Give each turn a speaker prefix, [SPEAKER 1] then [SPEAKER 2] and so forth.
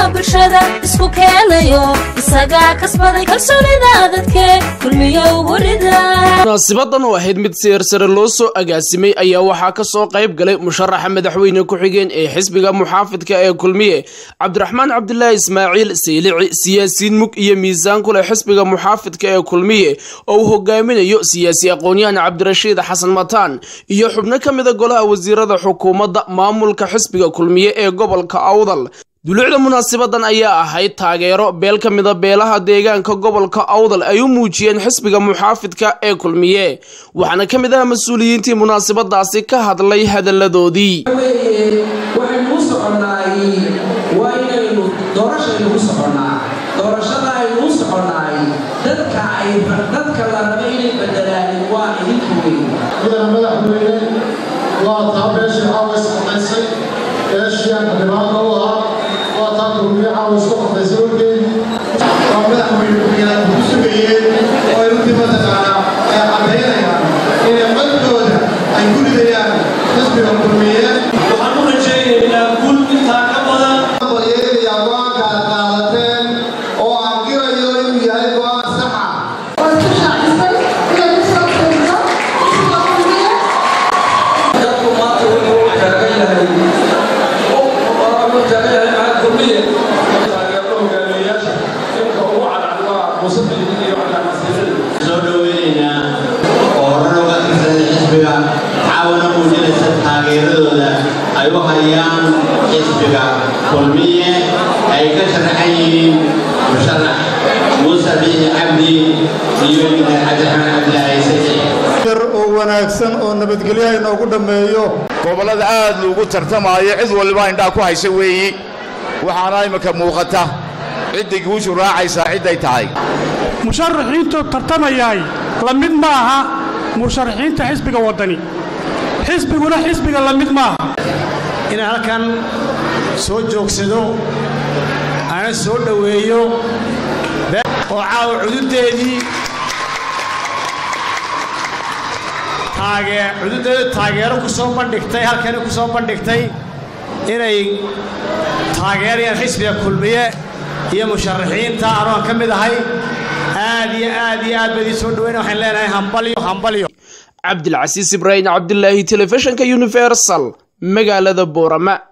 [SPEAKER 1] bulshada isku keenayo isagaa kasbaday kalsoonida dadke kulmiyo ugu rida
[SPEAKER 2] munaasibadan oo ahayd mid siyar sare loo soo agaasimay ayaa waxaa ka soo qayb galay musharaxa madaxweyne ku-xigeen ee xisbiga muxaafidka ee kulmiye cabdiraxmaan cabdilaahi ismaaciil saylici siyaasiyiin mug iyo miisaan ku leh xisbiga muxaafidka ee kulmiye oo uu hogaaminayo siyaasi aqoon-yahan cabdirashiid xasan mataan iyo xubno ka mida golaha wasiirada xukuumadda maamulka xisbiga kulmiye ee gobolka awdal duluucda munaasabadan ayaa ahayd taageero beel ka mida beelaha deegaanka gobolka awdal ay u muujiyeen xisbiga muxaafidka ee kulmiye waxaana ka mid ah mas-uuliyiintii munaasabadaasi ka hadlay hadalladoodii
[SPEAKER 3] waxaynu u soconnaay waa inaynu doorashaynu u soconnaa doorashada aynu u soconnaay dadka ay dadka la raba inay bedelaan waa idinka weyn
[SPEAKER 4] mudana madaxweyne waa taa beeshii caawa isqodaysay beeshii aan xildhibaanka u ahaa waa taa kulmiye caawa isku qodaysay warkeedii waa madaxweyne ku-xigeenaad ku sugayeen oo ay runtii mataqaanaa ay caddaynayaan inay codkooda ay ku ridayaan xisbiga kulmiye
[SPEAKER 5] waxaan u rajaynaynaa guul intaa ka badan
[SPEAKER 4] balyeelaya go-aanka aad qaadateen oo aan qirayo inuu yahay go-aan saxa
[SPEAKER 5] dadku maanta wuxuu u taagan yahay u taagan yahay maxaa kulmiye taageero hogaamiyeyaasha imka ugu cadcad waa musafiin iyo cadcadsiinada
[SPEAKER 6] soo dhoweynaynaa oo horena uga tirsaday xisbiga caawana muujinaysa taageeradooda ay u hayaan xisbiga kulmiye ay ka sharaxan yihiin musharax muuse biixi cabdi iyo injineer cabdiraxmaan cabdilaahi saxiix
[SPEAKER 4] yar oo wanaagsan oo nabadgelyo inoogu dhammeeyo
[SPEAKER 7] gobollada aad loogu tartamaayo cid waliba indhaa ku haysa weeyi waxaana imika muuqata cidday guushu raacaysaa cidday tahay
[SPEAKER 8] musharaxiintu tartamayaay la mid ma aha musharaxiinta xisbiga waddani xisbiguna xisbiga la mid maaha
[SPEAKER 9] inaan halkan soo joogsado ana soo dhoweeyo oo caawa cududeedii taagee cududeedu taageero ku soo bandhigtay halkani ku soo bandhigtay inay taageerayaan xisbiga kulmiye iyo musharaxiinta anoon ka mid ahay aad iyo aad iyo aad baydii soo dhoweyna waxaan leenahay hambalyo hambalyo
[SPEAKER 2] cabdilcasiis ibraahim cabdilaahi telefishinka universal magaalada boorama